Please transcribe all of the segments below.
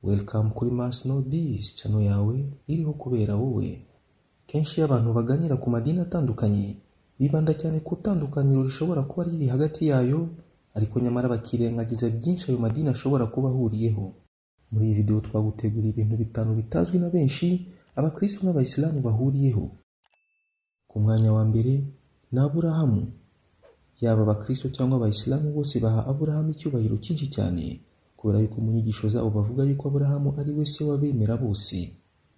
Welcome kuri Mars Nobis channel yawe iriho kubera wowe kenshi iyo abantu baganira ku madini atandukanye bibanda cyane ku itandukaniro rishobora kuba riri hagati yayo ariko nyamara bakirengagiza byinshi ayo madini ashobora kuba ahuriyeho muri iyi videwo twaguteguriye ibintu bitanu bitazwi na benshi abakristo n'abayisilamu bahuriyeho ku mwanya wa mbere ni aburahamu yaba abakristo cyangwa abayisilamu bose baha aburahamu icyubahiro cyinshi cyane kubera yuko mu nyigisho zabo bavuga yuko aburahamu ari we se w'abemera bose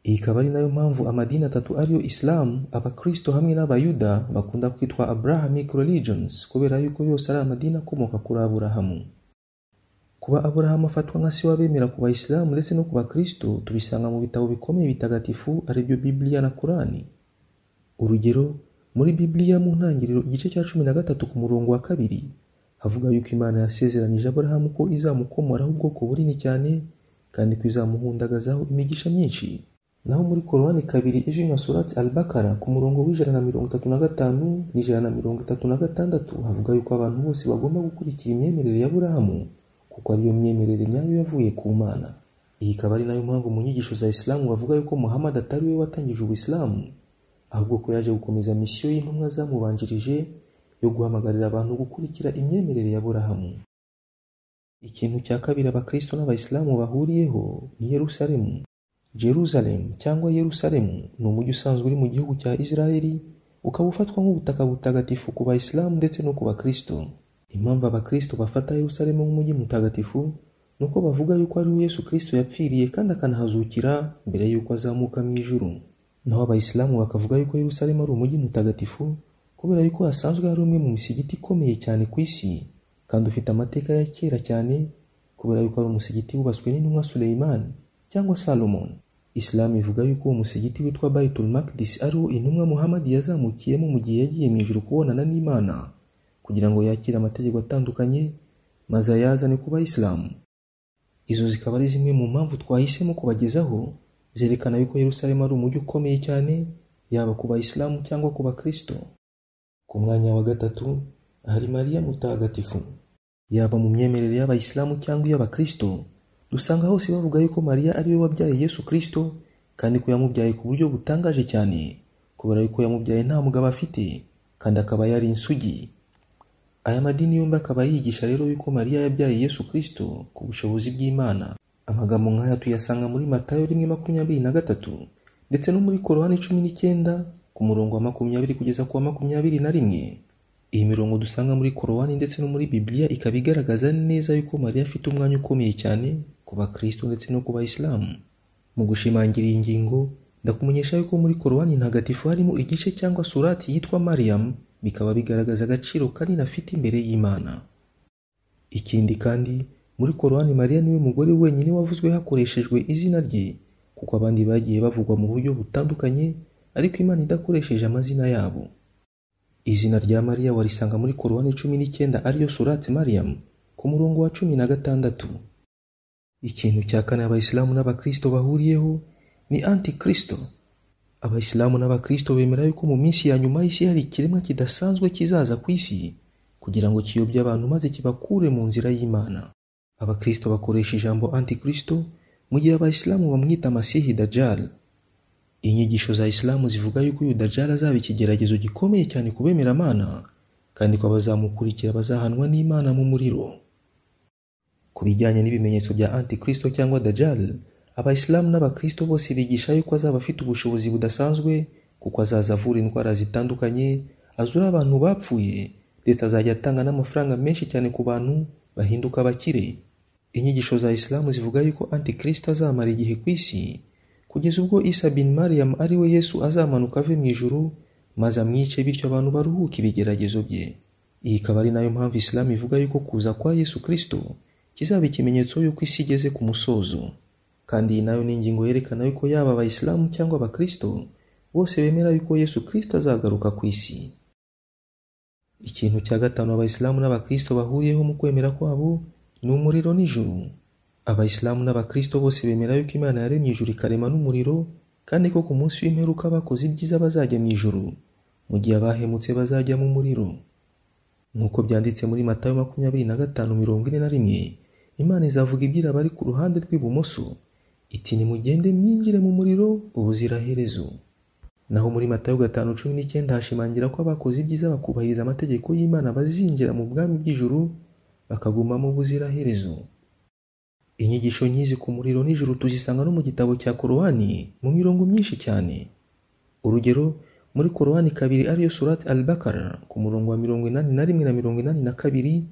iyi ikaba ari nayo mpamvu amadini atatu ariyo isilamu abakristo hamwe n'abayuda bakunda kwitwa abrahamic religions kubera yuko yose ari amadini akomoka kuri aburahamu kuba aburahamu afatwa nka se w'abemera ku bayisilamu ndetse no ku bakristo tubisanga mu bitabo bikomeye bitagatifu aribyo bibiliya na kurani urugero muri bibiliya mu ntangiriro igice cya cumi na gatatu ku murongo wa kabiri havuga yuko imana yasezeranije aburahamu ko izamukomoraho ubwoko bunini cyane kandi ko izamuhundagazaho imigisha myinshi naho muri korowani kabiri ejo na surati albakara ku murongo w'ijana na mirongo itatu na gatanu n'ijana na mirongo itatu na gatandatu havuga yuko abantu bose bagomba gukurikira imyemerere ya burahamu kuko ariyo myemerere nyayo yavuye ku mana iyi ikaba ari nayo mpamvu mu nyigisho za isilamu bavuga yuko muhammad atari we watangije ubuyisilamu ahubwo ko yaje gukomeza misiyo y'intumwa zamubanjirije yo guhamagarira abantu gukurikira imyemerere ya burahamu ikintu cya kabiri abakristo n'abayisilamu bahuriyeho ni yerusalemu jerusalem cyangwa yerusalemu ni umujyi usanzwe uri mu gihugu cya israeli ukaba ufatwa nk'ubutaka butagatifu ku bayisilamu ndetse no ku bakristo impamvu abakristo bafata yerusalemu nk'umujyi mutagatifu ni uko bavuga yuko ariho yesu kristo yapfiriye kandi akanahazukira mbere y'uko azamuka mu ijuru naho abayisilamu bakavuga yuko yerusalemu ari umujyi mutagatifu kubera yuko hasanzwe hari umwe mu misigiti ikomeye cyane ku isi kandi ufite amateka ya kera cyane kubera yuko ari umusigiti wubatswe n'intumwa Suleimani cyangwa Salomon isilamu ivuga yuko uwo musigiti witwa Baitul Maqdis ariwo intumwa Muhammad yazamukiyemo mu gihe yagiye mu ijuru kubonana n'Imana kugira ngo yakire amategeko atandukanye maze ayazane ku bayisilamu izo zikaba ari zimwe mu mpamvu twahisemo kubagezaho zerekana yuko Yerusalemu ari umujyi ukomeye cyane yaba ku bayisilamu cyangwa ku bakristo ku mwanya wa gatatu hari mariya mutagatifu yaba mu myemerere y'abayisilamu cyangwa iy'abakristo dusanga hose bavuga yuko mariya ari we wabyaye yesu kristo kandi ko yamubyaye ku buryo butangaje cyane kubera yuko yamubyaye nta mugabo afite kandi akaba yari insugi aya madini yombi akaba yigisha rero yuko mariya yabyaye yesu kristo ku bushobozi bw'imana amagambo nk'aya tuyasanga muri matayo rimwe makumyabiri na gatatu ndetse no muri korowani cumi n'icyenda ku murongo wa makumyabiri kugeza ku wa makumyabiri na rimwe iyi mirongo dusanga muri korowani ndetse no muri bibiliya ikaba igaragaza neza yuko mariya afite umwanya ukomeye cyane ku bakristo ndetse no ku bayisilamu mu gushimangira iyi ngingo ndakumenyesha yuko muri korowani ntagatifu harimo igice cyangwa surati yitwa mariyamu bikaba bigaragaza agaciro kanini afite imbere y'imana ikindi kandi muri korowani mariya niwe mugore wenyine wavuzwe hakoreshejwe izina rye kuko abandi bagiye bavugwa mu buryo butandukanye ariko imana idakoresheje amazina yabo izina rya mariya warisanga muri korowani cumi n'icyenda ariyo surati mariyamu ku murongo wa cumi na gatandatu ikintu cya kane abayisilamu n'abakristo bahuriyeho ni antikristo abayisilamu n'abakristo bemera yuko mu minsi ya nyuma y'isi hari ikiremwa kidasanzwe kizaza ku isi kugira ngo kiyobye abantu maze kibakure mu nzira y'imana abakristo bakoresha ijambo antikristo mu gihe abayisilamu bamwita masihi dajali inyigisho za isilamu zivuga yuko uyu dajara azaba ikigeragezo gikomeye cyane ku bemeramana kandi ko abazamukurikira bazahanwa n'imana mu muriro ku bijyanye n'ibimenyetso bya antikristo cyangwa dajal abayisilamu n'abakristo bose bigisha yuko azaba afite ubushobozi budasanzwe kuko azaza avura indwara zitandukanye azura abantu bapfuye ndetse azajya atanga n'amafaranga menshi cyane ku bantu bahinduka abakire inyigisho za isilamu zivuga yuko antikristo azamara igihe ku isi kugeza ubwo isa bin mariam ari we yesu azamanuka ave mu ijuru maze amwice bityo abantu baruhuke ibigeragezo bye iyi ikaba ari nayo mpamvu isilamu ivuga yuko kuza kwa yesu kristo kizaba ikimenyetso yuko isi igeze ku musozo kandi iyi nayo ni ingingo yerekana yuko yaba abayisilamu cyangwa abakristo bose bemera yuko yesu kristo azagaruka ku isi ikintu cya gatanu abayisilamu n'abakristo bahuriyeho mu kwemera kwabo ni umuriro n'ijuru abayisilamu n'abakristo bose bemera yuko imana yaremye ijuru ikarema n'umuriro kandi ko ku munsi w'imperuka bakoze ibyiza bazajya mu ijuru mu gihe abahemutse bazajya mu muriro nk'uko byanditse muri matayo makumyabiri na gatanu mirongo ine na rimwe imana izavuga ibyira abari ku ruhande rw'ibumoso iti nimugende mwinjire mu muriro ubuziraherezo naho muri matayo gatanu cumi n'icyenda hashimangira ko abakoze ibyiza bakubahiriza amategeko y'imana bazinjira mu bwami bw'ijuru bakagumamo ubuziraherezo inyigisho nyizi ku muriro n'ijuru tuzisanga no mu gitabo cya korowani mu mirongo myinshi cyane urugero muri korowani kabiri ariyo surati albakara ku murongo wa mirongo inani na rimwe na mirongo inani na kabiri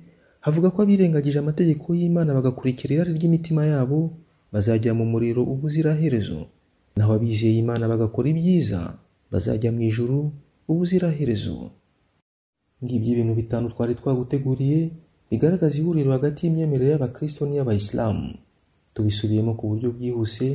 havuga ko abirengagije amategeko y'imana bagakurikira irari ry'imitima yabo bazajya mu muriro ubuziraherezo naho abizeye imana bagakora ibyiza bazajya mu ijuru ubuziraherezo ngibyo ibintu bitanu twari twaguteguriye bigaragaza ihuriro hagati y'imyemerere y'abakristo n'iy'abayisilamu tubisubiyemo ku buryo bwihuse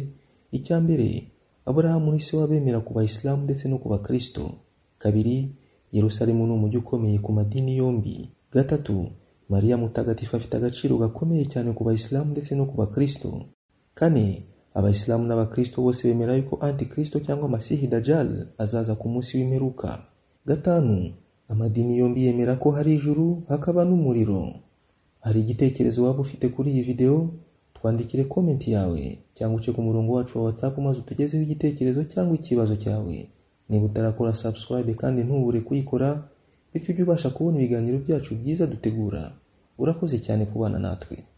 icya mbere aburahamu ni se w'abemera ku bayisilamu ndetse no ku bakristo kabiri yerusalemu ni umujyi ukomeye ku madini yombi gatatu mariya mutagatifu afite agaciro gakomeye cyane ku bayisilamu ndetse no ku bakristo kane abayisilamu n'abakristo bose bemera yuko antikristo cyangwa masihi dajal azaza ku munsi w'imperuka gatanu amadini yombi yemera ko hari ijuru hakaba n'umuriro hari igitekerezo waba ufite kuri iyi videwo twandikire komenti yawe cyangwa uce ku murongo wacu wa whatsapp maze utugezeho igitekerezo cyangwa ikibazo cyawe niba utarakora subscribe kandi ntubure kuyikora bityo ujye ubasha kubona ibiganiro byacu byiza dutegura urakoze cyane kubana natwe